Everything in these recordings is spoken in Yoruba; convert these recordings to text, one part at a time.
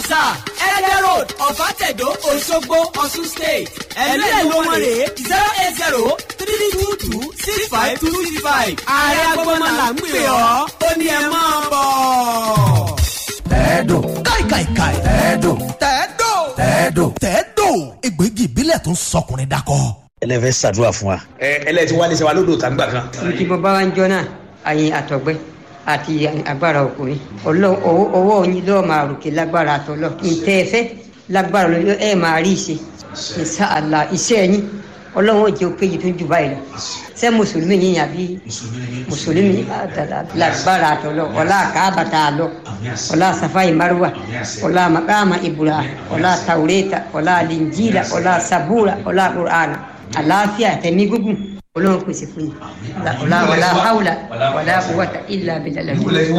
plaza ẹ̀ẹ́dẹ̀ road ọ̀fàtẹ̀dọ̀ òṣogbo ọ̀ṣun state ẹ̀mí ẹ̀ ló wọ́n rèé zero eight zero three two two six five two six five ààrẹ agbọ́mọlà ń pè ọ́ ó ní ẹ máa bọ̀. tẹ́ẹ̀dò káìkàìkàì. tẹ́ẹ̀dò tẹ́ẹ̀dò. tẹ́ẹ̀dò. tẹ́ẹ̀dò. egbògi ìbílẹ̀ tó ń sọkùnrin dakọ. ẹlẹ́fẹ́ ṣàdúrà fún wa. ẹ ẹlẹ́tí wálé sẹ́wà lódò tàgbà kan. tí mo bá wá ń jọ náà àyìn àtọ̀gbẹ́ àti agbára ọkùnrin Ọlọ́run ọwọ́ ọwọ́ yín lọ́ọ́ máa ròkè lágbára àtọ̀lọ́ ntẹ́ ẹ fẹ́ lágbára lọ ẹ máa rí ìṣe ìṣàlà iṣẹ́ yín Ọlọ́run ò jẹ́ òkè yìí tó jù báyìí lọ ṣé mùsùlùmí yín àbí mùsùlùmí lágbára àtọ̀lọ́ ọlá àkàbàtà àlọ́ ọlá safai marwa ọlá makama ibrahim ọlá taureta ọlá linjila ọlá sabura ọlá qur'ana àlàáfíà tẹ̀mí gúngùn olóhùn pèsè fún yìí wàlá wàlá haúlà wàlá quwwata illa billah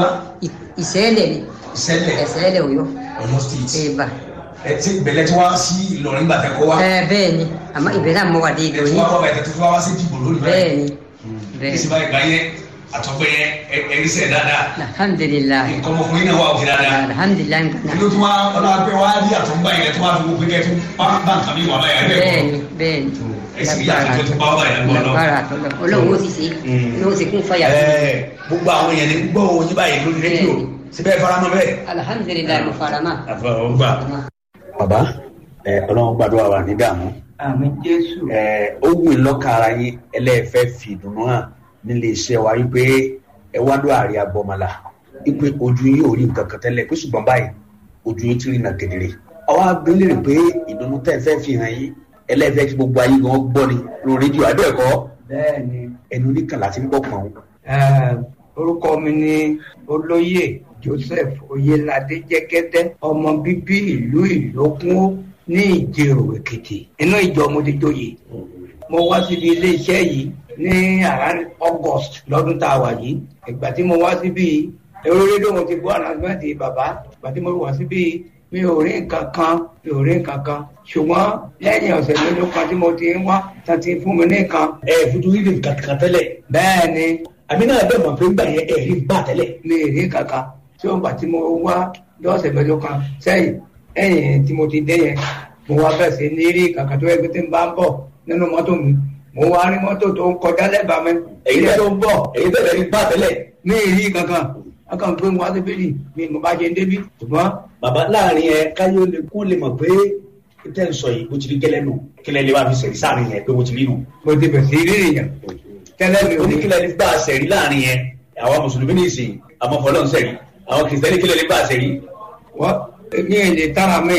ìṣẹ́lẹ̀ ni ìṣẹ̀lẹ̀ ìṣẹ́lẹ̀ òyọ́ ọ̀yọ́ state. ẹ̀bà ẹ ti bẹ̀lẹ̀ tí wọ́n sí ìlọrin gbà tẹ́ kọ́ wa. ẹ bẹ́ẹ̀ ni àmọ́ ibẹ̀ náà mọ̀ wà dé ẹ ìlú tí yín wọ́n kọ́ bẹ̀tẹ̀ tó fi wá sí dìbò lónìí bẹ́ẹ̀ ni ní bẹ́ẹ̀ sì báyìí báyẹn àtọ́gbẹ́ yẹn ẹni sẹ̀ dáadáa. alhamdulilayi nǹkan ọmọkùnrin náà wà òkè dáadáa. alhamdulilayi nǹkan kí ló tún wá ọlọ́pẹ́ wá rí àtọ́gbà yẹn tó wá fi gbogbo kẹ́ tó bá bá nǹkan mi wà báyìí ẹ̀ bẹ́ẹ̀ ni bẹ́ẹ̀ ni ẹ̀sìn yìí àti tó bá wà báyìí lọ́wọ́ lọ́wọ́. lágbára àtọ̀lọ́ Ọlọ́run ó sì ṣe ní ó sì kún fàyà fún mi. Ẹ, gbogbo àwọn èèyàn ní gbọ́ òun yín báyìí lórí rédíò síbẹ̀ faramọ́ bẹ́ẹ̀. alhamdulilayi mo fara mọ́. àfọwọ́gbà. bàbá ẹ ọlọ́run gbàdúrà wà ní dààmú àmì jésù ẹ ó wù í lọ́kàn ara yín ẹlẹ́ẹ̀fẹ́ fi ìdùnnú hàn nílé iṣẹ́ wa wípé ẹ wá ló àárẹ̀ agbọ́mọlá wípé ojú yín ò rí nǹkan kan tẹ́lẹ̀ pé ṣùgbọ́n báyìí ojú yín ti rí nà kedere. àwa abẹ́lẹ̀ rè pé ìdùnnú tẹ́ ẹ fẹ́ fi hàn yín ẹlẹ́ẹ̀fẹ́ kí gbogbo ayé gan gbọ́ ni lórí rédíò àbẹ́ẹ̀kọ́ bẹ́ẹ̀ ni ẹnu oníkàlà ti ń bọ̀ pọ̀n. eh, orúkọ mi ni olóyè joseph oyelade jẹgẹdẹ ọmọ bíbí ìlú ìlókun ní ìjẹrò èkìtì inú ìjọ mo ti joyè mo wá síbi iléeṣẹ́ yìí ní around august lọ́dún tá a wà yìí ìgbà tí mo wá síbi èrò rédíò mo ti gbọ́ ànàsímẹ́ǹtì bàbá ìgbà tí mo wá síbi mi ò rí nǹkan kan mi ò rí nǹkan kan ṣùgbọ́n lẹ́yìn ọ̀sẹ̀ mélòó kan tí mo ti ń wá tán ti fún mi ní nǹkan ẹ fojú rí nǹkan kan tẹ́lẹ̀ bẹ́ẹ̀ ni àmì náà bẹ́ẹ̀ mọ̀ pé ńgbà yẹn ẹ̀ rí gbà tẹ́lẹ̀. mi ì rí kankan tí wọn gbà tí mo wá lọ́sẹ̀ mẹ́jọ kan sẹ́yìn ẹ̀yìn tí mo ti dé yẹn mo wá bẹ̀ sí ní rí kankan tó yẹ kí tí n bá ń bọ̀ nínú mọ́tò mi mo wá rí mọ́tò tó ń kọjá lẹ́bàá mi èyí ilé tẹ́ tó ń bọ̀ èyí tẹ́lẹ̀ rí gbà tẹ́lẹ̀. mi ì rí kankan wọn kàn gbé mi wá síbí ni mi mo bá jẹ débi ṣùgbọ́n bàbá láàrin ẹ káyọ̀ lè kó lè mọ̀ pé tẹ́ ń sọ yìí bó ti rí gẹ́lẹ́ nù kílẹ̀ lè wá fi sẹ̀rí sáàrin yẹn pé bó ti rí nù. mo ti bẹ̀ sí rí èèyàn tẹ́lẹ̀ mi ò ní oníkílẹ̀ lè gbà sẹ̀rí láàrin yẹn àwọn mùsùlùmí ní ìsìn àmọ́ fọlọ́ ń sẹ̀rí àwọn kìrìsìtẹ́nì kílẹ̀ lè gbà sẹ̀rí. wọ́n ní èlé tára mi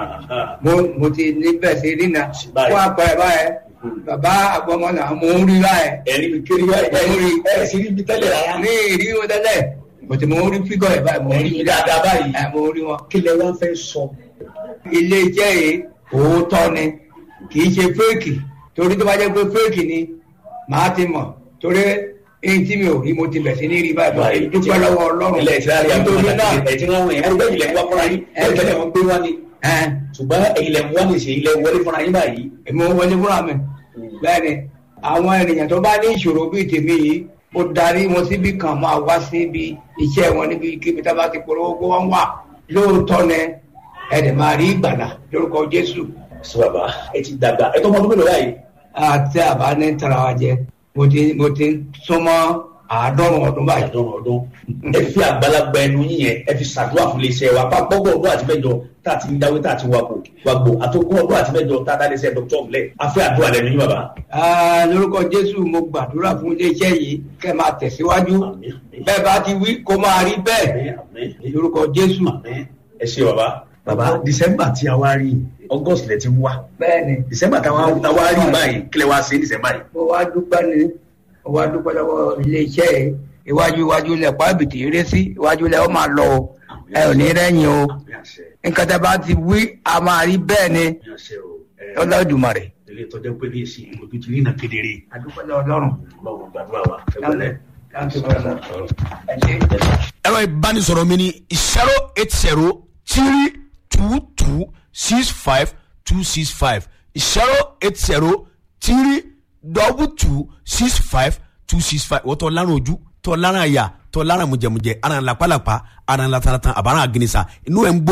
mo mo ti ní bẹ̀ sí rí na Báyìí. wọ́n apẹ̀ báyẹn bàbá àgbọ̀mọ́nà mo ń rí báyẹn ẹ̀rí mi kiri báyìí báyìí ẹ̀ sì rí mi tẹ́lẹ̀ rárá. ní ìrí wọn tẹ́lẹ̀ bọ̀tí mo rí fígọ̀ ẹ̀ báyìí mo rí Ẹ̀rí dáadáa báyìí. ẹ̀ mo rí wọn. kílẹ̀ wá fẹ́ sọ. ilé iṣẹ́ yìí òótọ́ ni kì í ṣe fẹ́ẹ̀kì torí tó bá jẹ́ pé fẹ́ẹ̀kì ni màá ti mọ̀ torí èyí tí mi ò rí mo ti bẹ̀ sí ní rí báyìí báyìí dúpẹ́ lọ́wọ́ ọlọ́run ilẹ̀ ìtìlárí nítorí àgbọ̀n náà àti ẹ̀tí wọn wọ̀nyẹn ẹ̀rí bẹ́ẹ̀ ilẹ̀ ń wá fúnra yín ẹ̀ tẹ́lẹ̀ wọn gbé wá ni. ẹ̀ ṣùgbọ́n ilẹ̀ ń wá ní ìṣe ilẹ̀ wọlé fúnra yín báyìí. èmi ò wọlé fúnra mi bẹ́ẹ̀ ni àwọn ènìyàn tó bá ní ìṣòro bíi tèmi yìí ó darí wọn síbi kan máa wá síbi iṣẹ́ wọn níbi kíbi tá a bá ti polówó kó wọ́n wà lóòótọ́ ni ẹ̀dẹ̀ máa rí ìgbàlà lórúkọ Jésù sọ bàbá ẹ ti dàgbà ẹ tó mọ ọdún mélòó báyìí. àti àbá ní tara wa jẹ mo ti mo ti súnmọ́ àádọ́rùn ọdún báyìí. àdán ọdún ẹ fi àgbàlagbà ẹnu yín yẹn ẹ fi ṣàdúrà fún iléeṣẹ́ wa bá gbọgbọ ọdún àti mẹ́jọ tá a ti ń dáwé tá a ti wà kó wà gbò àtòkùn ọdún àti mẹ́jọ tá a dá iléeṣẹ́ dr ọmọlẹ afẹ àdúrà lẹ́nu yín bàbá. Ah, lórúkọ Jésù mo gbàdúrà fún iléeṣẹ́ yìí kẹ́ máa tẹ̀síwájú Àmín, àmín. bẹ́ẹ̀ bá ti wí kó máa rí bẹ́ẹ̀ Àmín, àmín. lórúkọ Jésù. Àmín. ẹ ṣe bàbá. bàbá december tí a wá rí august lẹ ti ń wá bẹ́ẹ̀ni december tí a wá rí báyìí kílẹ̀ wá sí december yìí. mo wá dúpẹ́ ni mo wá dúpẹ́ lọ́wọ́ iléeṣẹ́ yìí iwájú iwájú lẹ̀ pàbìtì eré sí iwájú lẹ̀ ó máa lọ o ẹ ò ní rẹ́yìn o àmì àṣẹ nǹkan tẹ́ bá ti wí a máa rí bẹ́ẹ̀ ni àmì àṣẹ o. ẹ, Olódùmarè. ilé ìtọ́jú pé ní èsì ojú ti rí iná kedere. adúpẹ́ lọ́wọ́ Ọlọ́run. ọlọ́run gbàdúrà wa. ẹ gbọ́dọ̀. Thank you very much. ẹ ṣé. ẹ̀rọ ìbánisọ̀rọ̀ mi ni zero eight zero three two two six five two six five zero eight zero three double two six five two six five wọ́n tọ́ lárùn ojú tọ́ lárùn àyà tọ́ lárùn mùjẹ̀mùjẹ̀ ara ń lapalapa ara ń lataratan àbára àgìnìsà inú ẹ̀ ń gbóná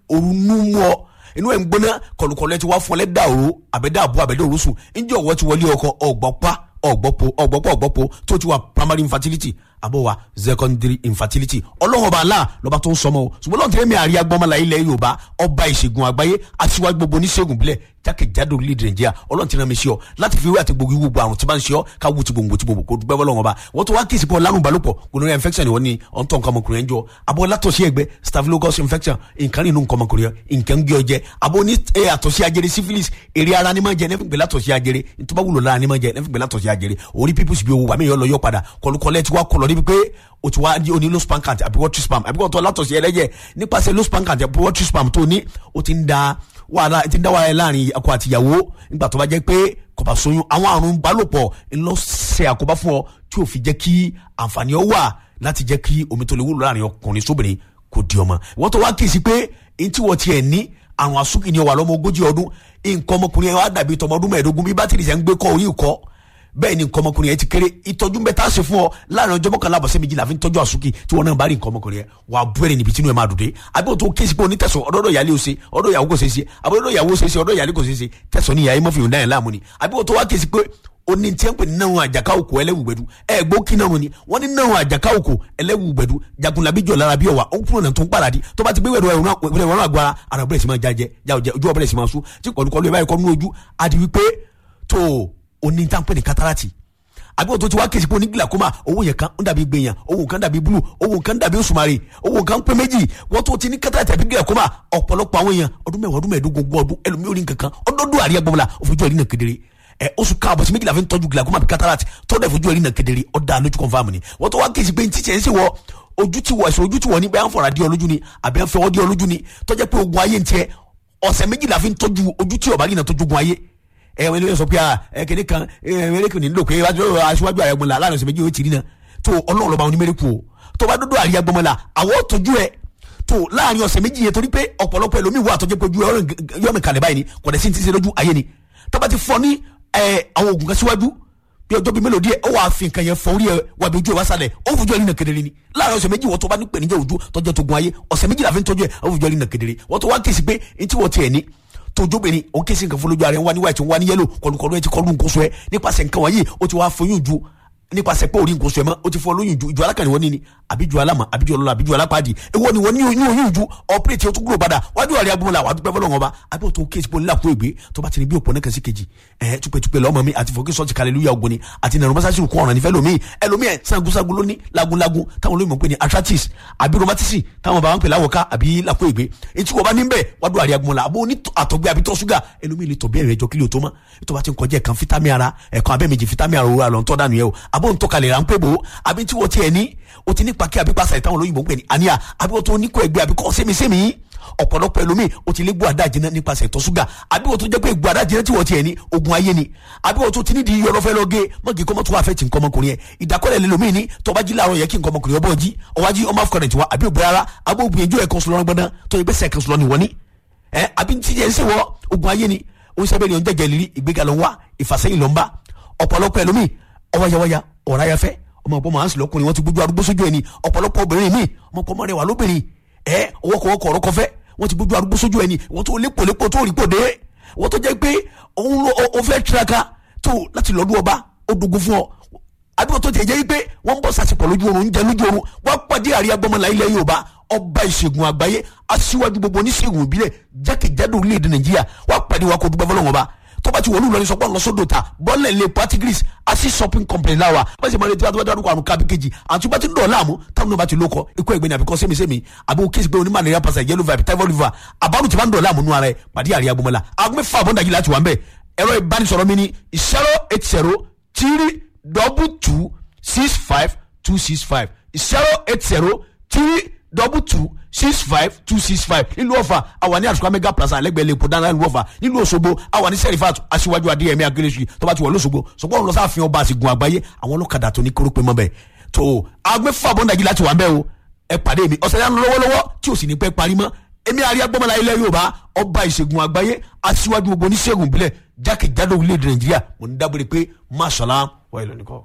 òru nú mú ọ inú ẹ̀ ń gbóná kọlùkọlù ẹ ti wá fún ọ lẹ́dà òru àbẹ̀dà àbú àbẹ̀dà òru sùn ǹjẹ́ ọ̀wọ́ ti wọlé ọkọ ọ̀gbọ́pá ọ̀gbọ́pọ̀ ọ̀gbọ́pọ̀ ọ̀gbọ́pọ̀ tó ti wà primary infertility àbọ̀ wa secondary infertility ọlọ́wọ́n bá la lọ́ba tó ń sọmọ o ṣùgbọ́n lọ́n tẹ́lẹ̀ mi àríyá gbọ́mọlá ilẹ̀ yorùbá ọba ìṣègùn àgbáyé aṣíwájú gbogbo oníṣègùn bílẹ̀ jákèjádò orílẹ̀-èdè nàìjíríà ọlọ́run ti rán mi sí ọ láti fi wé àti gbogbo ìwú gbogbo àrùn tí bá ń ṣe ọ ká wú ti gbòǹgbò ti gbòǹgbò kó dúpẹ́ bọ́lọ́wọ́n bá wọ́n tó wá kí ìsìnkú ọlárùn balùpọ̀ gonorrhea infection ni wọ́n ní ọ̀ntọ́ nǹkan ọmọkùnrin ẹ̀ ń jọ abọ́ látọ̀sí ẹgbẹ́ staphylococcus infection nǹkan nínú nǹkan ọmọkùnrin ẹ̀ nǹkan ń gé ọ jẹ abọ́ ní àtọ̀sí ajere syphilis èrè ara ni máa jẹ nẹ́fìgbẹ́ látọ̀sí ajere ntọ́ba wúlò lára ni máa jẹ nẹ́fìgbẹ́ látọ̀sí ajere orí pípùsì bí owó wà mí yọ lọ yọ padà kọlùkọlẹ̀ ti wá kọlọ̀ níbi pé o ti wá ní oní low span count àbí water spam àbí kò tó látọ̀sí ẹlẹ́jẹ̀ nípasẹ̀ low span count àbí water spam tó ní o ti ń da wàhálà ti ń dá wàhálà láàrin ọkọ àtìyàwó nígbà tó bá jẹ́ pé kò bá soyún àwọn àrùn balòpọ̀ ńlọ ṣe àkóbá fún ọ tí ò fi jẹ́ kí àǹfààní ọ wà láti jẹ́ kí omi tó lè wúlò láàrin ọkùnrin sóbìnrin kò di ọmọ wọ́n tó wá kí sí pé ntí wọ́n tiẹ̀ ní àrùn àsúkì ni ọ wà lọ́mọ ogójì ọdún nǹkan ọmọkùnrin yẹn wá dàbí tọmọ ọdún mẹ́ẹ̀ẹ́dógún bí bátìrì sẹ́ ń gbé kọ́ orí ìkọ́ bẹ́ẹ̀ ni nǹkan ọmọkùnrin yẹn ti kéré ìtọ́jú bẹ́ẹ̀ tá a ṣe fún ọ láàrin ọjọ́ mọ́kànlá àbọ̀sẹ̀ méjìlá fi ń tọ́jú àsúkì tí wọn náà bá rí nǹkan ọmọkùnrin yẹn wà á bú ẹ̀rẹ̀ níbi tí inú ẹ̀ máa dùn dé àbí òtún kéésì pé onítẹ̀sán ọ̀dọ́dọ̀ ìyálé ose ọ̀dọ̀ ìyàwó kò ṣeé ṣe àbí ọ̀dọ̀ ìyàwó ṣeé ṣe ọ̀dọ̀ ìyálé kò ṣeé ṣe tẹ̀sán ní ìyá mọ́fì ìhùndá yẹn láàmú ni àbí òtún wá kéésì pé oni tí ń pè ní náà àjàká òkò ẹlẹ́wùgbẹ́dù ẹ gbó kí náà ni wọ́n ní náà àjàká òkò ẹlẹ́wùgbẹ́dù jagunlabi jọ̀ lára bí ọ̀wà ó kúrò náà tó ń paradì tó bá ti gbé wẹ̀rọ ẹ̀rọ ẹ̀rọ àgbára ara bẹ̀rẹ̀ sí máa jájẹ jáwọ́jẹ ojú ọ̀bẹ̀rẹ̀ sí máa sún tí kọ̀lùkọ̀lù ẹ̀ báyìí kọ́ nínú ojú àti wípé tó oní tá ń pè ní kátàràtì àbí òtún ti wá kéésì pé oní glaucoma owó yẹn kan ń dàbí gbẹ̀yàn owó kan dàbí blue owó kan dàbí òṣùmàrè owó kan pé méjì wọ́n tó ti ní kátàràtì àbí glaucoma ọ̀pọ̀lọpọ̀ àwọn èèyàn ọdún mẹ́wàá ọdún mẹ́ẹ̀ẹ́dógún gbọ́ ọdún ẹlòmíì orí nǹkan kan ọdọọdún àríyá gbọmọlá òfojú ẹ̀rí náà kedere ẹ oṣù káàbọ̀ sí méjìlá fi ń tọ́jú glaucoma àbí cataract tọ́jú ẹ̀fojú ẹ̀rí náà kedere ọ̀dà lójú confam ni wọ́n tó wá kéésì pé ntí tiẹ̀ ń ṣe wọ ojú tí wọ ẹ̀sùn ojú tí wọ ní bẹ́ẹ̀ ń fọ̀rọ̀ adé ọlójú ni àbí ń fẹ́ ọdí ọlójú ni tọ́jú pé ogun ayé ń tiẹ̀ ọ̀sẹ̀ méjìlá fi ń tọ́jú ojú tí ọ̀bá rí náà tọ́jú ogun ayé ẹ wọn lè sọ pé ẹ kéde kan ẹ mẹrẹkù ní nílò pé aṣíwájú ààrẹ gbọmọlá láàrin ọ̀sẹ̀ méjì yóò ti rí náà tó ọlọ́run lọ́ba onímẹ̀rẹ̀kù o tó bá dúdú àríyá gbọmọlá àwọ̀ tọ́jú ẹ tó láàrin ọ̀sẹ̀ méjì yẹn torí pé ọ̀pọ̀lọpọ̀ ẹlòmíì wà tọ́jú pé ojú yọ̀mì kalẹ̀ báyìí ni kò dẹ̀ sí ti ṣe lójú ayé ni tó bá ti fọ ní àwọn oògùn kan síwájú bí ọjọ́ bíi mélòó díẹ̀ ó wàá fi nǹkan yẹn fọ orí ẹ wà bí ojú ẹ wá sálẹ̀ ó fojú ẹ rí nà kedere ni láàrin ọ̀sẹ̀ méjì wọ́n tó bá ní pèníjà ojú tọ́jú tó gun ayé ọ̀sẹ̀ méjì la fi ń tọ́jú ẹ ó fojú ẹ rí nà kedere wọ́n tó wá kí sí pé ntí wọ́n tiẹ̀ ní tójóbìnrin òun kí sí nǹkan fún lójú ara ẹ ń wá ní white ń wá ní yellow kọlùkọlù ẹ ti kọlù nǹkan sọ ẹ nípasẹ̀ nǹkan wọ̀nyí ó ti wá foyún ju nípasẹ̀ pé orí nǹkan sọ ẹ mọ́ ó ti fọ lóyún ju ìjọ alákànní wọn ní ni àbí ju alámọ̀ àbí ju ọlọ́lá àbí ju alápàdé èwo ni wọ́n ní oyún oyún ju ọ̀pẹ́rẹ́tì ó tún gbúrò padà wájú ọ̀rẹ́ agbóhùnlá wàá dúpẹ́ fọlọ́wọn ọba àbí òtún kéésì pọ̀ nílà kó ègbé tó bá ti ní bí òpó nẹ́kan sí kejì ẹ̀ túpẹ́túpẹ́ lọ́mọ mi àti fọ́kí sọ́ọ̀tì kàlẹ́lúyà ògbóni àti nàrọ̀ mọ́sáàsì kún ọ̀ràn nífẹ̀ẹ́ lómi ẹlòmí ẹ̀ sangunsangun lóní lagunlagun táwọn olóyìnbó ń pè ní arthritis àbí rheumatism táwọn bá wọn pè láwọ̀ká àbí làkó ègbé etí wọ́n bá ní bẹ́ẹ̀ wàá dúró àrẹ agbóhùnlá àbó ní àtọ̀gbẹ́ àbí tọ́ ṣúgà ẹlòmí lè tọ̀ bí ẹ̀rẹ̀ ẹjọ́ kílò tó mọ́ ètò bá ti ń kọjá ẹ̀kan fítámì ara ẹ̀kan abẹ́ méjì fítámì ara òwúrọ̀ àlọ́ ń tọ́ dànù yẹ o àbó ń tọ́kalẹ̀ rà ń pè bò àbí tí wọ́n tiẹ̀ ní o ti ní pàkí àbí pàṣẹ táwọn olóyìnbó ń pè ní àníyà àbí wọ́n tó ní kó ẹgbẹ́ àbí kọ́ sẹ́mi-sẹ́mi ọ̀pọ̀lọpọ̀ ẹlòmíì o ti lé gbọ́ àdájìnà nípasẹ̀ ìtọ̀ ṣúgà àbí wọ́n tó jẹ́ pé gbọ́ àdájìnà tí wọ́n tiẹ̀ ní ogun ayé ni àbí wọ́n tó ti ní di iyọ̀ lọ́fẹ́ lọ́gẹ́ mọ́gì kọ́mọ́ tó wà fẹ́ ti nǹkan ọmọkùnrin yẹn ìdákọ́lẹ̀ lẹ́lòmíì ní tọ́ba jí láàárọ̀ yẹ kí nǹkan ọmọkùnrin ọbọ̀ jí ọwájí ọmọ afọkàrẹ̀ tiwa àbí òbí rárá àbí òbí ẹjọ́ ẹ̀kan sọlọ́rọ́ gbọ́dán tó yẹ bẹ́sẹ̀ ẹ̀kan sọlọ́ ni wọ́n ní ẹ àbí tí yẹn ń sèwọ́ ogun ayé ni ó ń sábẹ́ ni ó ń jẹ́jẹ́ lírí ìgbéga ló ń wá ìfàsẹ́yìn ló ń bá ọ̀pọ̀lọpọ̀ ẹlòmíì ọwọ́yawọ́ya ọ̀ráyafẹ́ ọmọ ọ̀pọ̀ màá ń sìn lọ́kùnrin wọn ti gbójú arúgbó sójú ẹni ọ̀pọ̀lọpọ̀ obìnrin míì ọmọ ọ̀pọ̀ mọ́rẹ̀wá lóbìnrin ẹ ọwọ́kọ̀wọ́kọ̀ ọ̀rọ̀ kọfẹ́ wọ́n ti gbójú arúgbó sójú ẹni wọ́n tó lépo lépo tó rí pòdé wọ́n tó jẹ́ pé òun ló o fẹ́ tiraka tó láti lọ́dún ọba ó dogun fún ọ àdúgbò tó ti jẹ́ pé wọ́n ń bọ̀ sàṣepọ̀ lójú oorun ń jẹ lójú oorun wọ́n pàdé àríyá gbọ́mọlá ilẹ̀ Yorùbá ọba ìṣègùn àgbáyé aṣíwájú gbogbo oníṣègùn ìbílẹ̀ jákèjádò orílẹ̀-èdè Nàìjíríà wọ́n pàdé wa kó dúpẹ́ fọlọ́wọ́n ọba tọ́ba ti wọlé ìlọrin sọ pé ọ̀nà sódò ta bọ́ọ̀lẹ̀ lè patigris asi shopping company láwa bẹ́ẹ̀ sì máa retí wá dárúkọ àrùn kábí kejì àti bá ti ń dọ̀ láàmú táwọn náà bá ti lóko ikú ẹ̀gbẹ́ni àbíkọ́ sẹ́mi-sẹ́mi àbí o kéésì pé oní malaria pasa yellow vibe typhoid fever àbárù ti máa ń dọ̀ láàmú nú ara ẹ̀ pàdé àríyá gbọmọlá aago mẹ́fà àbọ̀ndàjì láti wà ń bẹ̀ ẹ̀rọ ìbánisọ̀rọ̀ mi ni zero eight zero three double two six five two six five zero eight zero three double two six five two six five nílùú ọ̀fà àwa ní àsùkò mega plaza alẹ́gbẹ̀ẹ́ lè pọ̀ dáná nílùú ọ̀fà nílùú òṣogbo àwa ní sẹ́rífàt aṣíwájú adéyẹmí akérésì tó bá ti wọ̀ lọ́sọ̀gbọ̀ ṣùgbọ́n lọ sáfihàn ọba àsìgùn àgbáyé àwọn ọlọ́kadà tó ní kórópè mọ́ bẹ́ẹ̀ tó agbẹ́fà bọ́ndàjì láti wà ń bẹ́ o ẹ pàdé mi ọ̀sẹ̀ yẹn lọ́wọ́lọ́wọ́ tí ò sì ní pẹ́ parí mọ́ èmi àríyá gbọ́mọlá ilẹ̀ yorùbá ọba ìṣègùn àgbáyé aṣíwájú gbogbo oníṣègùn ìbílẹ̀ jákèjádò orílẹ̀-èdè nàìjíríà mo ní dábòrè pé máṣọ́lá wà ìlú nìkan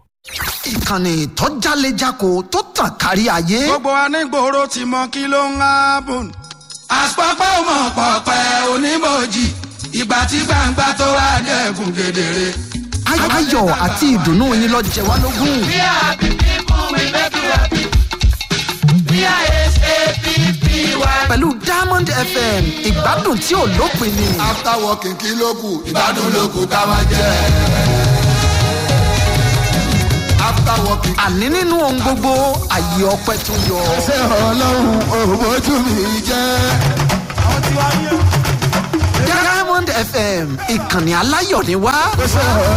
ìkànnì tó jálejako tó tàn kárí ayé. gbogbo anígboro ti mọ kí ló ń hábùn. àpapọ̀ ọmọ pọ̀pẹ́ onímọ̀jì ìgbà tí gbangba tó wá dẹ̀kun kedere. Ay- ayọ̀ àti ìdùnnú yín lọ jẹ wá lógún. We are happy people, we make you happy. We are S-A-P-P-Y. pẹ̀lú diamond fm ìgbádùn tí ò lópin ni. After working kí ló kù? Ìgbádùn ló kù ká máa jẹ. After working. àní nínú ohun gbogbo àyè ọpẹ tó yọ. Ṣé ọlọ́run òbójú mi jẹ́? diamond fm ìkànnì aláyọ̀ ni wá.